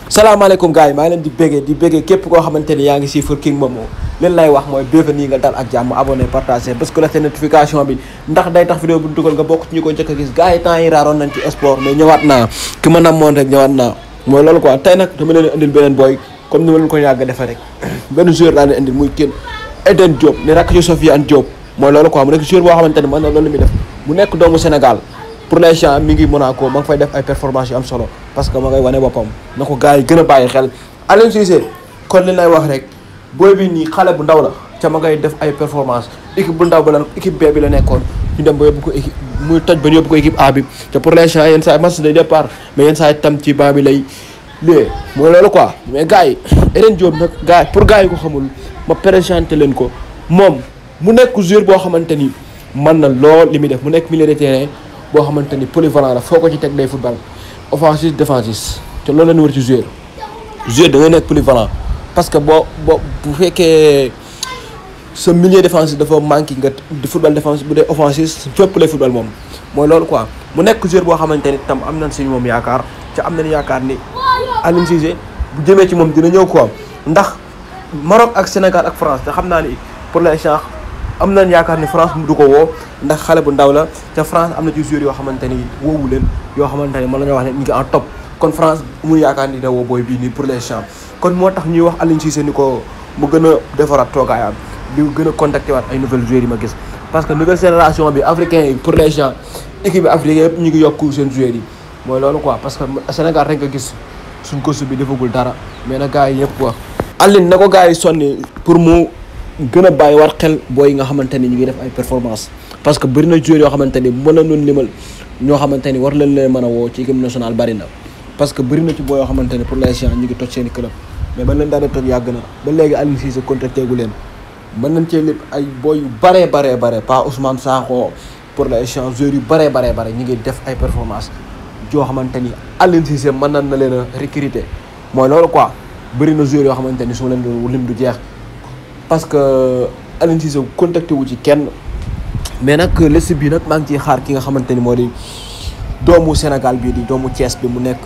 salaamaaleykum gars yi maa ngi leen di béggee di béggee képp koo xamante ni yaa ngi siifur King Momo leen lay wax mooy bienvenue nga dal ak jàmm abonné partagé parce que la seen notification bi ndax day tax vidéo bu dugal nga bokk ci ñu ko njëkk a gis gars yi temps yi raaroon nañ ci sport mais ñëwaat naa ki ma namoon rek ñëwaat naa mooy loolu quoi tey nag dama leen indil beneen booy comme ni ma leen ko yàgg defee rek benn joueur laa leen indil muy kenn Eden Diop ni rakk ci Sofiane Diop mooy loolu quoi mu nekk joueur boo xamante ni mën na loolu mi def mu nekk doomu Sénégal pour l'instant mi ngi Monaco ma ngi fay def ay performance yu am solo parce que ma ngay wane boppam na ko gars yi gën a bàyyi xel Aliou Cissé kon li lay wax rek booy bi nii xale bu ndaw la ca ma ngay def ay performance équipe bu ndaw ba la équipe B bi la nekkoon ñu dem ba yóbbu ko équipe muy toj ba yóbbu ko équipe A bi te pour l'instant yenn saa match de départ mais yenn saa tam ci banc bi lay lée mooy loolu quoi mais gars yi Eden Diop nag gars yi pour gars yi ko xamul ma présenté leen ko moom mu nekk joueur boo xamante ni mën na lool li muy def mu nekk milieu de terrain boo xamante ni polyvalent la foo ko ci teg day football offensif défensif te loolu la ñu war ci joueur joueur da ngay nekk polyvalent parce que boo boo bu fekkee sa milieu défensif dafa manqué nga di football défensif bu dee offensif fépp lay football moom mooy loolu quoi mu nekk joueur boo xamante ni tam am nañ si moom yaakaar te am nañ yaakaar ni Aliou Cissé bu jëmee ci moom dina ñëw quoi ndax Maroc ak Sénégal ak France te xam naa ni pour l'instant am nañ yaakaar ni France du ko woo ndax xale bu ndaw la te France am na ci joueurs yoo xamante ni woowu leen yoo xamante ni mën nañoo wax ne ñu ngi en top kon France mu yaakaar ni da woo booy bii nii pour l'instant kon moo tax ñuy wax Aliou Cissé ni ko mu gën a defaraat toogaayam di gën a contacté waat ay nouvelles joueurs yi ma gis parce que nouvelle génération bi africain yi pour l'instant équipe bi africain yëpp ñu ngi yokku seen joueurs yi mooy loolu quoi parce que Sénégal rek nga gis suñ coach bi defagul dara mais na gars yi yëpp wax Aliou na ko gars yi sonni pour mu gën a bàyyi war xel booy yi nga xamante ni ñu ngi def ay performance parce que bëri na joueurs yoo xamante ni mën na nun limal ñoo xamante ni war leen leen mën a woo ci équipe nationale bari na parce que bëri na ci booy yoo xamante ni pour l'instant ñu ngi toj seen i club mais ba leen daanee toj yàgg na ba léegi Aliou Cissé contacté gu leen mën nañ cee lépp ay booy yu baree baree bare pas Ousmane Sakho pour l'instant joueurs yu baree baree bare ñu ngi def ay performance joo xamante ni Aliou Cissé mën na na leen a recruter mooy loolu quoi bëri na joueurs yoo xamante ni su ma leen doon lim du jeex parce que Aliou Cissé contacté wu ci kenn mais nag liste bi nag maa ngi ciy xaar ki nga xamante ni moo di doomu Sénégal bii di doomu Thiès bi mu nekk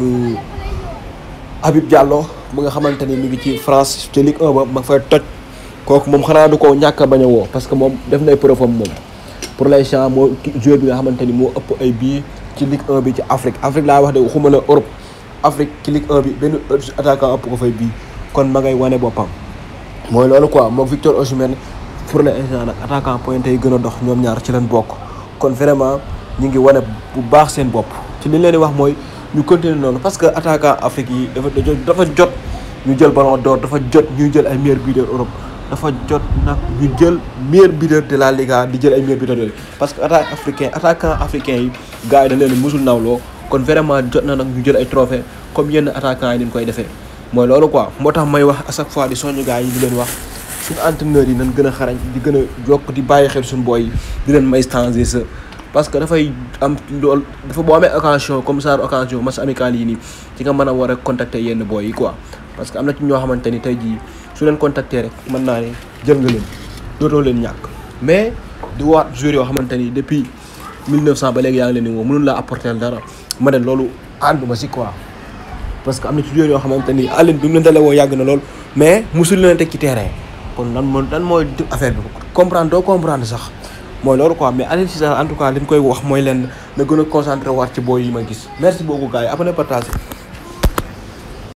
Habib Diallo mu nga xamante ni mi ngi ci France ci Ligue 1 ba ma fay toj kooku moom xanaa du ko ñàkk a bañ a woo parce que moom def na ay preuve am moom pour l'instant moo joueur bi nga xamante ni moo ëpp ay bii ci Ligue 1 bi ci Afrique Afrique laa wax de waxuma la Europe Afrique ci Ligue 1 bi benn attaquant ëpp ko fay bii kon ma ngay wane boppam mooy loolu quoi moom Victor Osimhen pour l'instant nag attaquant pointe yi gën a dox ñoom ñaar ci leen bokk kon vraiment ñu ngi wane bu baax seen bopp ci li leen di wax mooy ñu continuer noonu parce que attaquant Afrique yi dafa dafa jot ñu jël ballon d'or dafa jot ñuy jël ay meilleurs buteurs Europe dafa jot nag ñu jël meilleur buteur de la Liga di jël ay meilleurs buteurs yooyu parce que attaque africain attaquant africain yi gars yi dañ leen musul nawloo kon vraiment jot na nag ñu jël ay trophée comme yenn attaquant yi ni ñu koy defee mooy loolu quoi moo tax may wax à chaque fois di soññu gars yi di leen wax suñu entraîneurs yi nañ gën a xarañ di gën a jokk di bàyyi xel suñu booy yi di leen may changer sa parce que dafay am lool dafa boo amee occasion comme ça occasion match amical yi nii ci nga mën a war a contacter yenn booy yi quoi parce que am na ci ñoo xamante ni tey jii su leen contacter rek mën naa ne jël nga leen dootoo leen ñàkk mais di waat joueurs yoo xamante ni depuis 1900 ba léegi yaa ngi leen di woo mënul laa apporter dara ma ne loolu ànduma si quoi parce que am na ci joueurs yoo xamante ni Aliou bi mu leen dalee woo yàgg na lool mais musul leen teg ci terrain kon lan moo lan mooy affaire bi comprendre doo comprendre sax mooy loolu quoi mais Aliou Cissé en tout cas li ñu koy wax mooy leen na gën a concentré waat ci booy yi ma gis merci beaucoup gars yi abonné partage